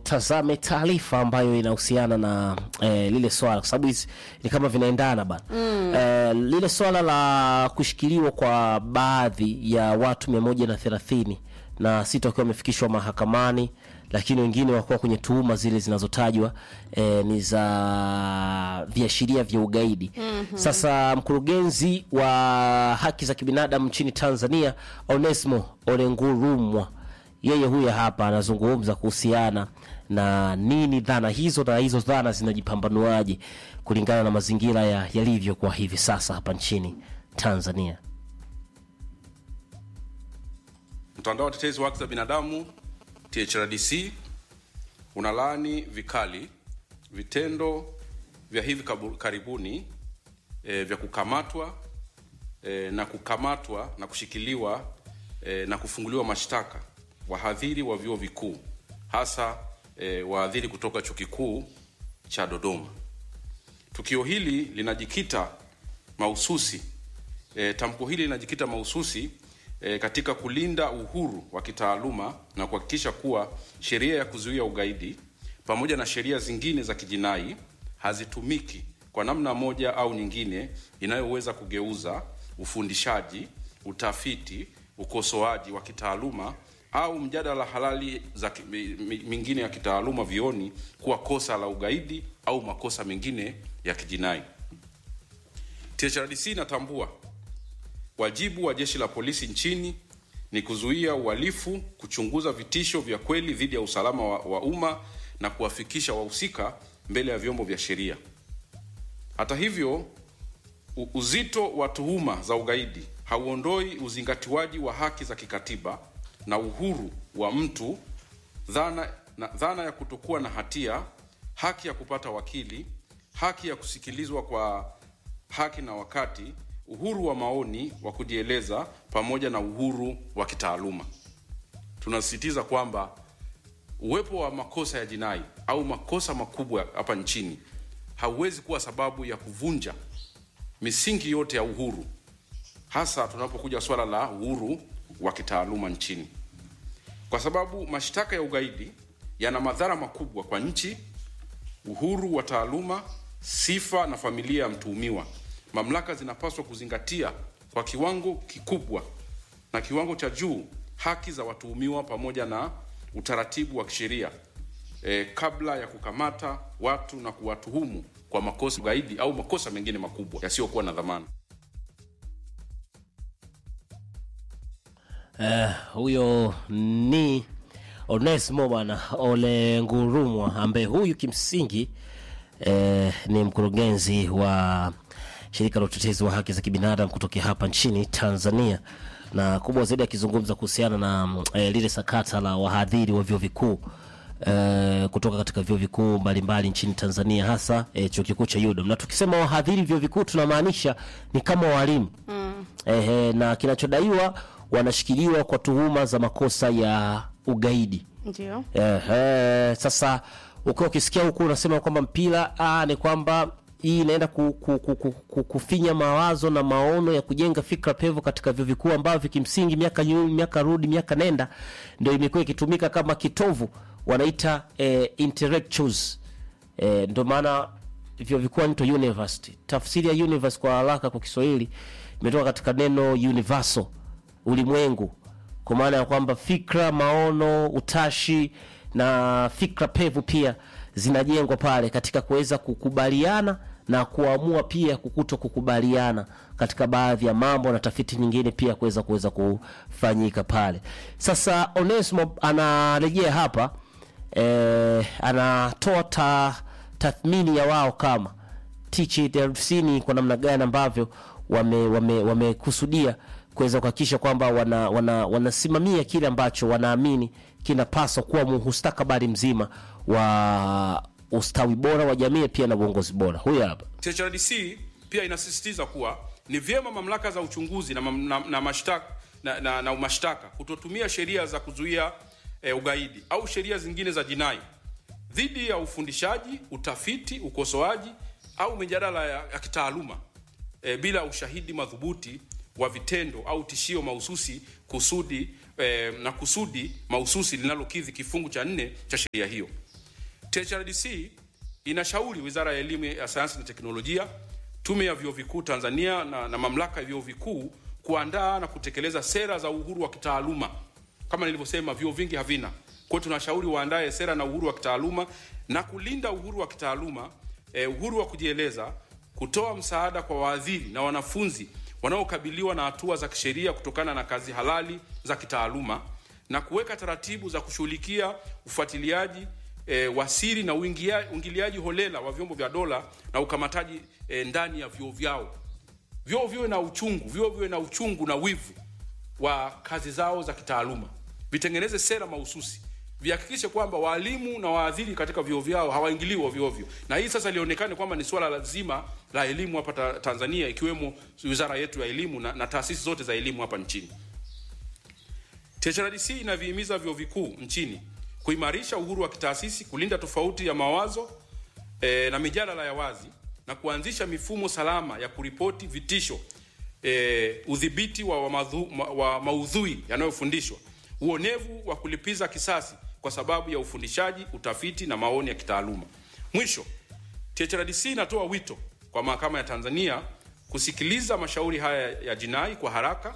tutazame taarifa ambayo inahusiana na eh, lile swala kwa sababu hizi ni kama vinaendana bana mm. eh, lile swala la kushikiliwa kwa baadhi ya watu mia moja na thelathini na sita wakiwa wamefikishwa mahakamani lakini wengine wakuwa kwenye tuhuma zile zinazotajwa eh, ni za viashiria vya ugaidi mm-hmm. Sasa mkurugenzi wa haki za kibinadamu nchini Tanzania Onesmo Olengurumwa yeye huyo hapa anazungumza kuhusiana na nini dhana hizo na hizo dhana zinajipambanuaje kulingana na mazingira ya yalivyo kwa hivi sasa hapa nchini Tanzania. Mtandao wa Tetezi wa Haki za Binadamu THRDC unalaani vikali vitendo vya hivi kabu- karibuni e, vya kukamatwa e, na kukamatwa na kushikiliwa e, na kufunguliwa mashtaka wahadhiri wa vyuo vikuu hasa e, wahadhiri kutoka chuo kikuu cha Dodoma. Tukio hili linajikita mahususi e, tamko hili linajikita mahususi e, katika kulinda uhuru wa kitaaluma na kuhakikisha kuwa sheria ya kuzuia ugaidi pamoja na sheria zingine za kijinai hazitumiki kwa namna moja au nyingine inayoweza kugeuza ufundishaji, utafiti, ukosoaji wa kitaaluma au mjadala halali za ki- mi- mi- mingine ya kitaaluma vioni kuwa kosa la ugaidi au makosa mengine ya kijinai. THRDC inatambua wajibu wa jeshi la polisi nchini ni kuzuia uhalifu, kuchunguza vitisho vya kweli dhidi ya usalama wa, wa umma na kuwafikisha wahusika mbele ya vyombo vya sheria. Hata hivyo, u- uzito wa tuhuma za ugaidi hauondoi uzingatiwaji wa haki za kikatiba na uhuru wa mtu, dhana, na, dhana ya kutokuwa na hatia, haki ya kupata wakili, haki ya kusikilizwa kwa haki na wakati, uhuru wa maoni wa kujieleza, pamoja na uhuru wa kitaaluma. Tunasisitiza kwamba uwepo wa makosa ya jinai au makosa makubwa hapa nchini hauwezi kuwa sababu ya kuvunja misingi yote ya uhuru, hasa tunapokuja swala la uhuru wa kitaaluma nchini, kwa sababu mashtaka ya ugaidi yana madhara makubwa kwa nchi, uhuru wa taaluma, sifa na familia ya mtuhumiwa. Mamlaka zinapaswa kuzingatia kwa kiwango kikubwa na kiwango cha juu haki za watuhumiwa pamoja na utaratibu wa kisheria e, kabla ya kukamata watu na kuwatuhumu kwa makosa ya ugaidi au makosa mengine makubwa yasiyokuwa na dhamana. Eh, huyo ni Onesmo bwana Ole Ngurumwa ambaye huyu kimsingi eh, ni mkurugenzi wa shirika la utetezi wa haki za kibinadamu kutokea hapa nchini Tanzania, na kubwa zaidi akizungumza kuhusiana na mm, eh, lile sakata la wahadhiri wa vyuo vikuu eh, kutoka katika vyuo vikuu mbalimbali nchini Tanzania hasa eh, chuo kikuu cha UDOM. Na tukisema wahadhiri vyuo vikuu tunamaanisha ni kama walimu mm. eh, na kinachodaiwa wanashikiliwa kwa tuhuma za makosa ya ugaidi. Ndio. Ehe, sasa ukiwa ukisikia huku unasema kwamba mpira ah, ni kwamba hii inaenda ku, ku, ku, ku, ku, kufinya mawazo na maono ya kujenga fikra pevu katika vyuo vikuu ambavyo kimsingi miaka nyu, miaka rudi miaka nenda ndio imekuwa ikitumika kama kitovu wanaita eh, intellectuals eh, ndio maana vyuo vikuu nito university. Tafsiri ya universe kwa haraka kwa Kiswahili imetoka katika neno universal, ulimwengu kwa maana ya kwamba fikra, maono, utashi na fikra pevu pia zinajengwa pale katika kuweza kukubaliana na kuamua pia kukuto kukubaliana katika baadhi ya mambo na tafiti nyingine pia kuweza kuweza kufanyika pale. Sasa Onesmo anarejea hapa eh, anatoa ta, tathmini ya wao kama THRC ni kwa namna gani ambavyo wamekusudia wame, wamekusudia kuweza kuhakikisha kwamba wana, wana, wanasimamia kile ambacho wanaamini kinapaswa kuwa mustakabali mzima wa ustawi bora wa jamii pia na uongozi bora. Huyu hapa THRDC pia inasisitiza kuwa ni vyema mamlaka za uchunguzi na, mam- na, na, mashtaka, na, na, na mashtaka kutotumia sheria za kuzuia eh, ugaidi au sheria zingine za jinai dhidi ya ufundishaji, utafiti, ukosoaji au mijadala ya, ya kitaaluma eh, bila ushahidi madhubuti wa vitendo au tishio mahususi kusudi eh, na kusudi mahususi linalokidhi kifungu cha nne cha sheria hiyo. THRDC inashauri Wizara ya Elimu ya Sayansi na Teknolojia, Tume ya Vyuo Vikuu Tanzania na, na Mamlaka ya Vyuo Vikuu kuandaa na kutekeleza sera za uhuru wa kitaaluma. Kama nilivyosema, vyuo vingi havina. Kwa hiyo tunashauri waandae sera na uhuru wa kitaaluma na kulinda uhuru wa kitaaluma, eh, uhuru wa kujieleza, kutoa msaada kwa waadhiri na wanafunzi wanaokabiliwa na hatua za kisheria kutokana na kazi halali za kitaaluma na kuweka taratibu za kushughulikia ufuatiliaji e, wa siri na uingia, uingiliaji holela wa vyombo vya dola na ukamataji e, ndani ya vyuo vyao. Vyuo viwe na uchungu, vyuo viwe na uchungu na wivu wa kazi zao za kitaaluma, vitengeneze sera mahususi, vihakikishe kwamba walimu na waadhiri katika vyuo vyao hawaingiliwi ovyo ovyo, na hii sasa lionekane kwamba ni swala lazima la elimu hapa ta, Tanzania, ikiwemo wizara yetu ya elimu na, na taasisi zote za elimu hapa nchini. THRDC inavihimiza vyuo vikuu nchini kuimarisha uhuru wa kitaasisi, kulinda tofauti ya mawazo e, na mijadala ya wazi na kuanzisha mifumo salama ya kuripoti vitisho e, udhibiti wa, wa, madhu, ma, wa maudhui yanayofundishwa, uonevu wa kulipiza kisasi kwa sababu ya ufundishaji, utafiti na maoni ya kitaaluma. Mwisho, THRDC inatoa wito kwa mahakama ya Tanzania kusikiliza mashauri haya ya jinai kwa haraka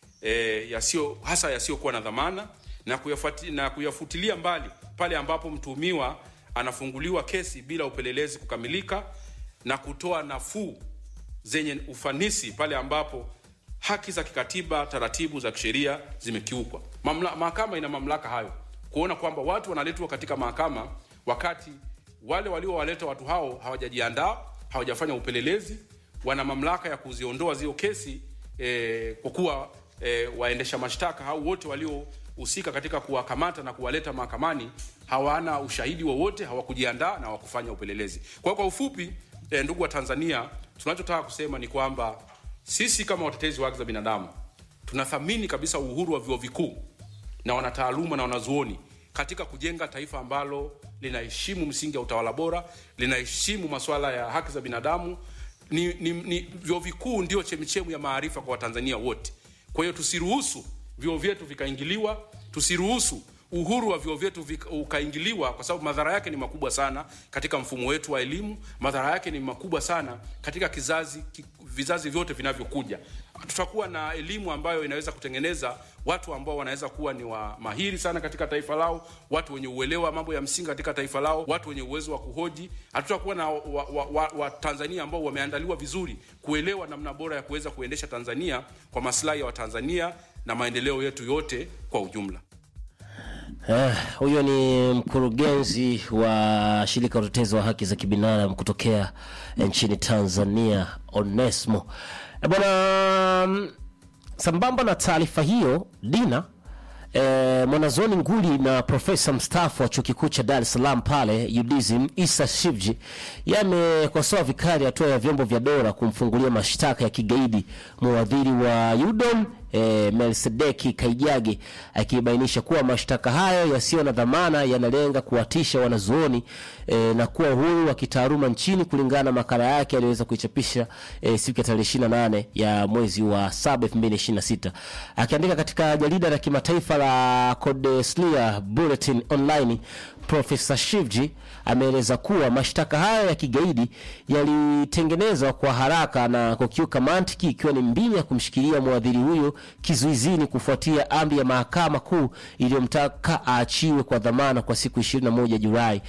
e, yasio, hasa yasiyokuwa na dhamana na, kuyafuati, na kuyafutilia mbali pale ambapo mtuhumiwa anafunguliwa kesi bila upelelezi kukamilika na kutoa nafuu zenye ufanisi pale ambapo haki za kikatiba, taratibu za kisheria zimekiukwa. Mahakama ina mamlaka hayo kuona kwamba watu wanaletwa katika mahakama wakati wale waliowaleta watu hao hawajajiandaa, hawajafanya upelelezi. Wana mamlaka ya kuziondoa zio kesi eh, kwa kuwa eh, waendesha mashtaka au wote waliohusika katika kuwakamata na kuwaleta mahakamani hawana ushahidi wowote, hawakujiandaa na hawakufanya upelelezi. Kwa hiyo kwa ufupi, eh, ndugu wa Tanzania, tunachotaka kusema ni kwamba sisi kama watetezi wa haki za binadamu tunathamini kabisa uhuru wa vyuo vikuu na wanataaluma na wanazuoni katika kujenga taifa ambalo linaheshimu msingi wa utawala bora, linaheshimu masuala ya haki za binadamu. Ni, ni, ni vyuo vikuu ndio chemichemu ya maarifa kwa Watanzania wote. Kwa hiyo tusiruhusu vyuo vyetu vikaingiliwa, tusiruhusu uhuru wa vyuo vyetu ukaingiliwa, kwa sababu madhara yake ni makubwa sana katika mfumo wetu wa elimu. Madhara yake ni makubwa sana katika kizazi ki, vizazi vyote vinavyokuja. Tutakuwa na elimu ambayo inaweza kutengeneza watu ambao wanaweza kuwa ni wa mahiri sana katika taifa lao, watu wenye uelewa wa mambo ya msingi katika taifa lao, watu wenye uwezo wa kuhoji. Hatutakuwa na Watanzania wa, wa, wa ambao wameandaliwa vizuri kuelewa namna bora ya kuweza kuendesha Tanzania kwa maslahi ya Watanzania na maendeleo yetu yote kwa ujumla. Huyo uh, ni mkurugenzi wa shirika la utetezi wa haki za kibinadamu kutokea nchini Tanzania, Onesmo bwana. Sambamba na taarifa hiyo, Dina e, mwanazoni nguli na profesa mstaafu wa chuo kikuu cha Dar es Salaam pale UDSM Isa Shivji yamekosoa vikali hatua ya vyombo vya dola kumfungulia mashtaka ya kigaidi mwadhiri wa UDOM E, Melsedeki Kaijage akibainisha kuwa mashtaka hayo yasiyo na dhamana yanalenga kuwatisha wanazuoni e, na kuwa uhuru wa kitaaluma nchini kulingana na makala yake aliyoweza kuichapisha e, siku ya tarehe 28 ya mwezi wa 7 2026. Akiandika katika jarida la kimataifa la Codeslia Bulletin Online, Profesa Shivji ameeleza kuwa mashtaka hayo ya kigaidi yalitengenezwa kwa haraka na kukiuka mantiki, ikiwa ni mbinu ya kumshikilia mwadhiri huyo kizuizini kufuatia amri ya mahakama kuu iliyomtaka aachiwe kwa dhamana kwa siku 21 Julai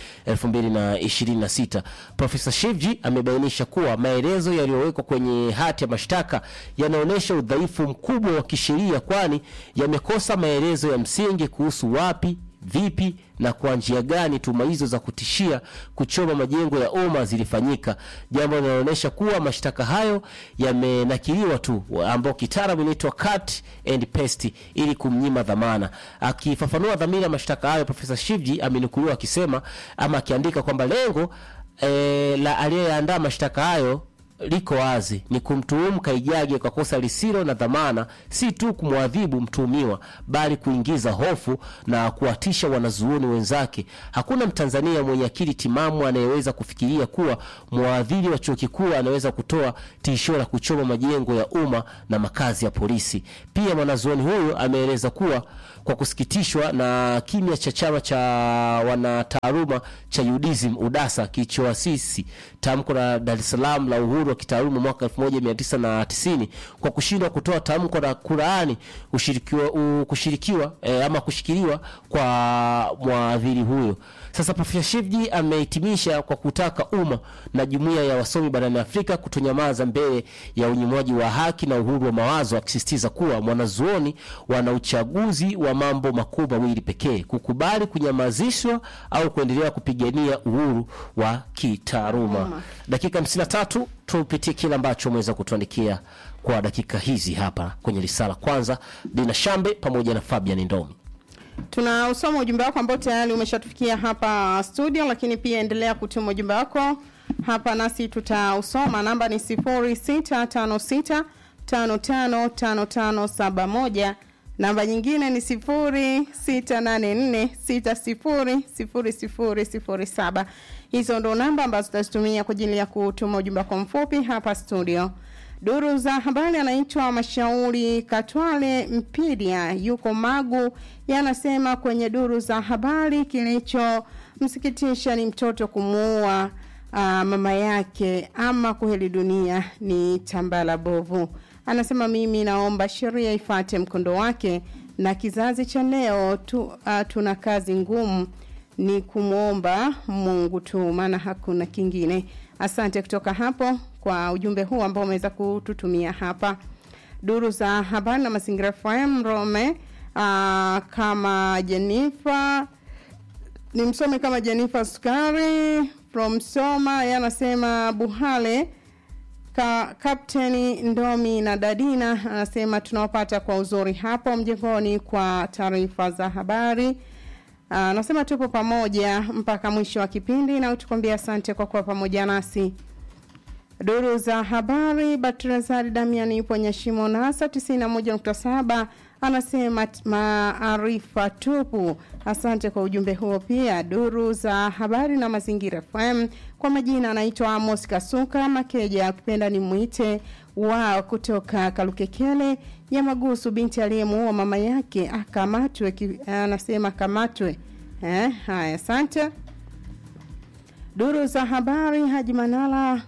2026. Profesa Shivji amebainisha kuwa maelezo yaliyowekwa kwenye hati ya mashtaka yanaonyesha udhaifu mkubwa wa kisheria, kwani yamekosa maelezo ya msingi kuhusu wapi vipi na kwa njia gani tuhuma hizo za kutishia kuchoma majengo ya umma zilifanyika, jambo linaloonyesha kuwa mashtaka hayo yamenakiliwa tu, ambao kitaalamu inaitwa cut and paste, ili kumnyima dhamana. Akifafanua dhamira ya mashtaka hayo, Profesa Shivji amenukuliwa akisema ama akiandika kwamba lengo e, la aliyeandaa mashtaka hayo liko wazi, ni kumtuhumu Kaijage kwa kosa lisilo na dhamana, si tu kumwadhibu mtuhumiwa, bali kuingiza hofu na kuwatisha wanazuoni wenzake. Hakuna Mtanzania mwenye akili timamu anayeweza kufikiria kuwa mwadhiri wa chuo kikuu anaweza kutoa tishio la kuchoma majengo ya umma na makazi ya polisi. Pia mwanazuoni huyu ameeleza kuwa kwa kusikitishwa na kimya cha chama cha wanataaluma cha UDSM UDASA kilichoasisi tamko la Dar es Salaam la uhuru wa kitaaluma mwaka 1990 kwa kushindwa kutoa tamko la Qur'ani ushirikiwa, u, kushirikiwa eh, ama kushikiliwa kwa mwadhiri huyo. Sasa Profesa Shivji amehitimisha kwa kutaka umma na jumuiya ya wasomi barani Afrika kutonyamaza mbele ya unyimwaji wa haki na uhuru wa mawazo, akisisitiza kuwa mwanazuoni wana uchaguzi wa mambo makuu mawili pekee: kukubali kunyamazishwa au kuendelea kupigania uhuru wa kitaaluma. Dakika 53 tupitie kile ambacho umeweza kutuandikia kwa dakika hizi hapa kwenye risala. Kwanza Dina Shambe pamoja na Fabian Ndomi. Tunausoma ujumbe wako ambao tayari umeshatufikia hapa studio, lakini pia endelea kutuma ujumbe wako hapa nasi tutausoma. Namba ni 0656 555571. Namba nyingine ni 0684600007. Hizo ndo namba ambazo tutazitumia kwa ajili ya kutuma ujumbe wako mfupi hapa studio. Duru za habari anaitwa Mashauri Katwale Mpiria, yuko Magu, yanasema kwenye duru za habari, kilichomsikitisha ni mtoto kumuua uh, mama yake, ama kuheli dunia ni tambala bovu. Anasema mimi naomba sheria ifate mkondo wake, na kizazi cha leo tu, uh, tuna kazi ngumu, ni kumwomba Mungu tu, maana hakuna kingine. Asante kutoka hapo kwa ujumbe huu ambao umeweza kututumia hapa. Duru za habari na mazingira FM Rome, uh, kama Jennifer ni msome kama Jennifer Sukari from Soma, yanasema Buhale ka Kapteni Ndomi na Dadina anasema tunawapata kwa uzuri hapo mjengoni kwa taarifa za habari. Anasema uh, tupo pamoja mpaka mwisho wa kipindi na tukwambia asante kwa kuwa pamoja nasi. Duru za habari Batrazari Damian yupo Nyashimo Nasa 91.7 anasema maarifa tupu. Asante kwa ujumbe huo pia. Duru za habari na mazingira FM kwa majina anaitwa Amos Kasuka Makeja, akipenda ni mwite wao kutoka Kalukekele ya Magusu, binti aliyemuua mama yake akamatwe, anasema kamatwe. Eh, haya asante. Duru za habari Haji Manala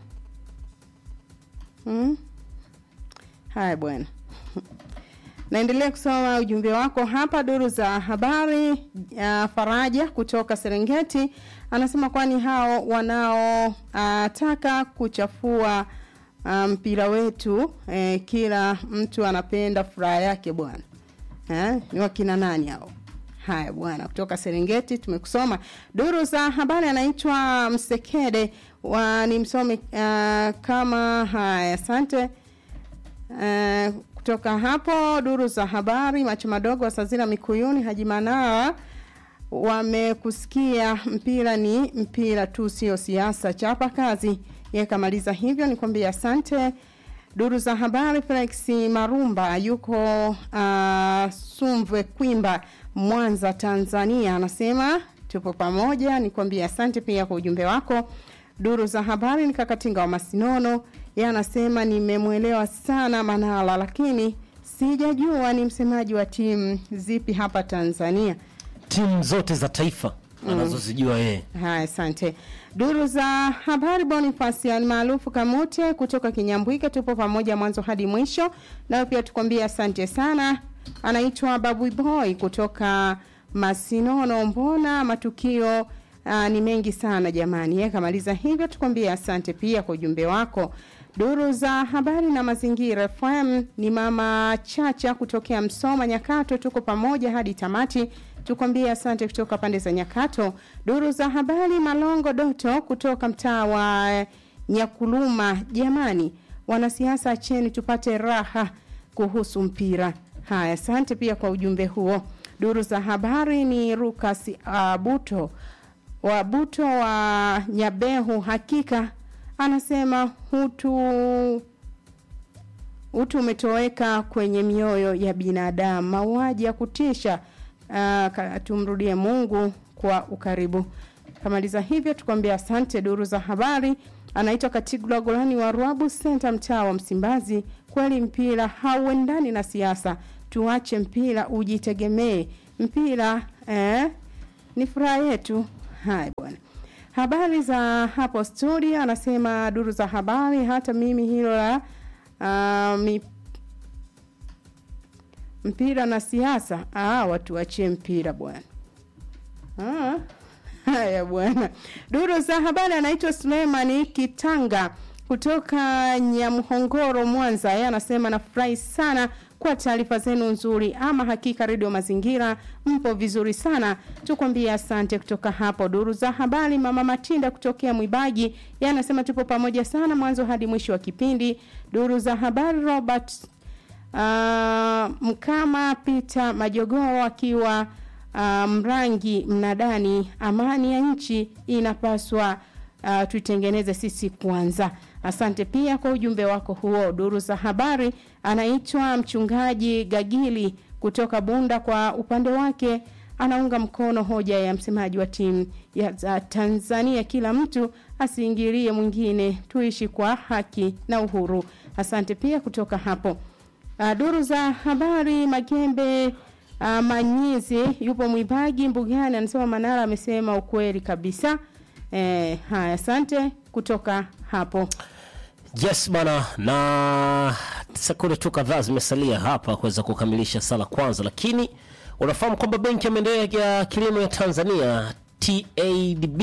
Hmm? Haya bwana. Naendelea kusoma ujumbe wako hapa duru za habari uh, Faraja kutoka Serengeti anasema kwani hao wanaotaka uh, kuchafua mpira um, wetu eh, kila mtu anapenda furaha yake bwana. Eh, ni wakina nani hao? Haya bwana, kutoka Serengeti tumekusoma. Duru za habari anaitwa Msekede wa ni msomi uh, kama haya, asante. Uh, kutoka hapo duru za habari macho madogo wasazira Mikuyuni Haji Manara wamekusikia, mpira ni mpira tu, sio siasa. Chapa kazi. Yakamaliza hivyo, nikwambia asante. Duru za habari Felix Marumba yuko uh, Sumve Kwimba Mwanza Tanzania, anasema tupo pamoja, nikwambia asante pia kwa ujumbe wako. Duru za habari ni Kakatinga wa Masinono, yeye anasema nimemwelewa sana Manala, lakini sijajua ni msemaji wa timu zipi hapa Tanzania. Timu zote za taifa anazozijua yeye. Haya, asante. Duru za habari Boniface maarufu Kamute kutoka Kinyambwike, tupo pamoja mwanzo hadi mwisho, nayo pia tukwambia asante sana. Anaitwa Babu Boy kutoka Masinono. Mbona matukio Aa, ni mengi sana jamani. Yeye kamaliza hivyo, tukwambie asante pia kwa ujumbe wako. Duru za habari na mazingira FM ni mama Chacha kutokea Msoma Nyakato, tuko pamoja hadi tamati. Tukwambie asante kutoka pande za Nyakato. Duru za habari Malongo Doto kutoka mtaa wa Nyakuluma, jamani, wanasiasa acheni tupate raha kuhusu mpira. Haya, asante pia kwa ujumbe huo. Duru za habari ni Rukas uh, Buto wa Buto wa Nyabehu, hakika anasema hutu utu umetoweka kwenye mioyo ya binadamu, mauaji ya kutisha. Uh, tumrudie Mungu kwa ukaribu. Kamaliza hivyo, tukwambia asante. Duru za habari anaitwa Katigula Golani wa Ruabu Center, mtaa wa Msimbazi. Kweli mpira hauendani na siasa, tuache mpira ujitegemee mpira eh, ni furaha yetu. Haya bwana. Habari za hapo studio, anasema duru za habari, hata mimi hilo la uh, mi, mpira na siasa, ah, watu wachie mpira bwana. Ah, haya bwana. Duru za habari anaitwa Suleimani Kitanga kutoka Nyamhongoro, Mwanza. Yeye anasema nafurahi sana kwa taarifa zenu nzuri. Ama hakika Radio Mazingira mpo vizuri sana, tukwambie asante. Kutoka hapo duru za habari, mama Matinda kutokea Mwibaji, yeye anasema tupo pamoja sana mwanzo hadi mwisho wa kipindi. Duru za habari, Robert uh, Mkama Peter Majogoo akiwa uh, Mrangi mnadani, amani ya nchi inapaswa uh, tuitengeneze sisi kwanza. Asante pia kwa ujumbe wako huo. Duru za habari, anaitwa mchungaji Gagili kutoka Bunda. Kwa upande wake anaunga mkono hoja ya msemaji wa timu ya za Tanzania, kila mtu asiingilie mwingine, tuishi kwa haki na uhuru. Asante pia kutoka hapo. Uh, duru za habari Magembe uh, Manyizi yupo Mwibagi Mbugani, anasema Manara amesema ukweli kabisa. Eh, haya asante kutoka hapo. Yes bana, na sekunde tu kadhaa zimesalia hapa kuweza kukamilisha sala kwanza, lakini unafahamu kwamba benki ya maendeleo ya kilimo ya Tanzania TADB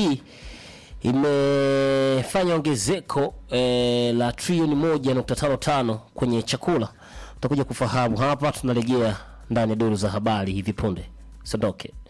imefanya ongezeko eh, la trilioni moja nukta tano tano kwenye chakula. Utakuja kufahamu hapa, tunarejea ndani ya duru za habari hivi punde. Sondoke.